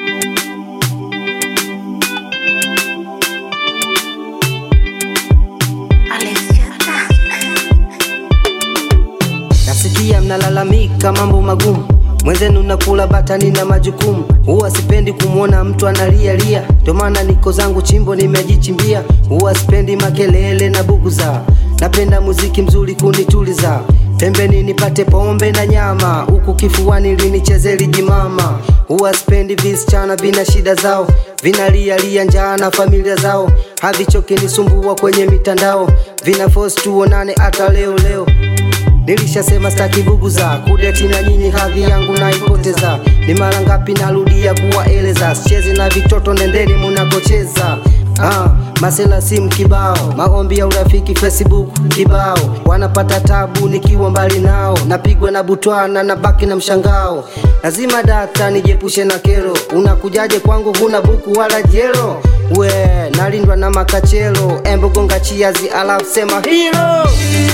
Nasikia mnalalamika mambo magumu, mwenzenu nakula batani na majukumu. Huwa sipendi kumwona mtu analialia, ndio maana niko zangu chimbo nimejichimbia. Huwa sipendi makelele na buguza, napenda muziki mzuri kunituliza. Pembeni nipate pombe na nyama, huku kifuani linicheze lijimama. Huwa sipendi visichana vina shida zao, vinalialia njaa na familia zao, havichoki nisumbua kwenye mitandao, vina force tuonane hata leo leo Nilishasema staki buguza kudeti na nyinyi, hadhi yangu naipoteza. Ni mara ngapi narudia kuwaeleza, sichezi na vitoto, nendeni munakocheza. Ah, masela simu kibao, maombi ya urafiki Facebook kibao, wanapata tabu nikiwa mbali nao, napigwa na butwana na baki na mshangao. Lazima data nijiepushe na kero, unakujaje kwangu huna buku wala jelo? We nalindwa na makachelo, embo gonga chiazi alafu sema hero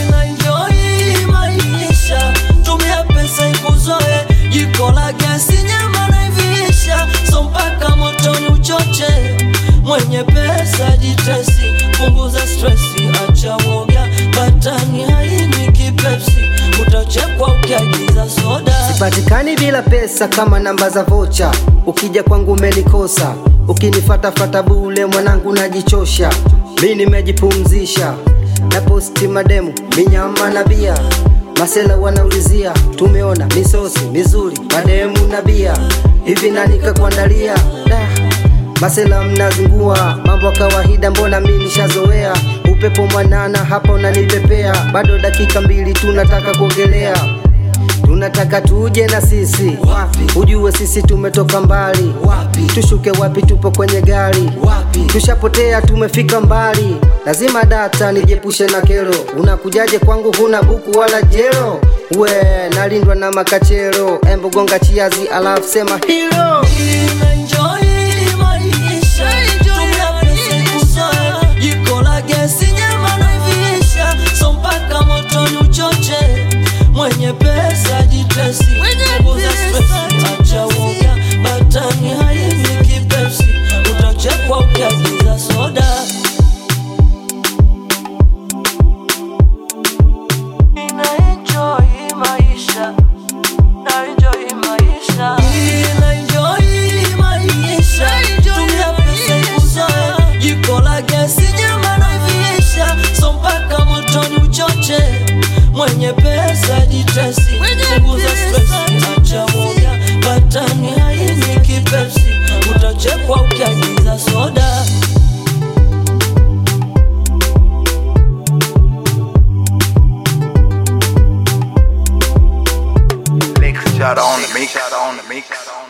Enjoy maisha, tumia pesa ikuzoe, jiko la gesi, nyama naivisha, so mpaka motoni uchoche. Mwenye pesa jitesi, punguza stresi, acha woga, batani haini kipepsi, utachekwa ukiagiza soda. Sipatikani bila pesa kama namba za vocha, ukija kwangu umenikosa, ukinifatafata bule mwanangu najichosha. Mi nimejipumzisha na posti mademu minyama na bia, masela wanaulizia, tumeona misosi mizuri mademu na bia, hivi nani kakuandalia? Da, masela mnazingua mambo ya kawaida, mbona mi nishazoea. Upepo mwanana hapa unanipepea, bado dakika mbili tunataka kuogelea tunataka tuje na sisi Wapi? ujue sisi tumetoka mbali Wapi? tushuke wapi tupo kwenye gari Wapi? tushapotea tumefika mbali lazima data nijiepushe na kero unakujaje kwangu huna buku wala jero we nalindwa na makachero embogonga chiazi alafu sema hilo Enjoy maisha, tumia pesa ikuzoe, jiko la gesi, nyama naivisha, so mpaka motoni uchoche. Mwenye pesa jitesi, punguza stresi, acha woga, batani haini kipepsi, utachekwa ukiagiza soda. Nina enjoy maisha na enjoy maisha. Nina enjoy maisha. Tumia pesa ikuzoe, jiko la gesi, nyama naivisha, so mpaka motoni uchoche. Mwenye pesa jitesi, punguza stress, acha woga, batani haini kipepsi, utachekwa ukiagiza soda. Mix shot on the mix. Shot on the mix.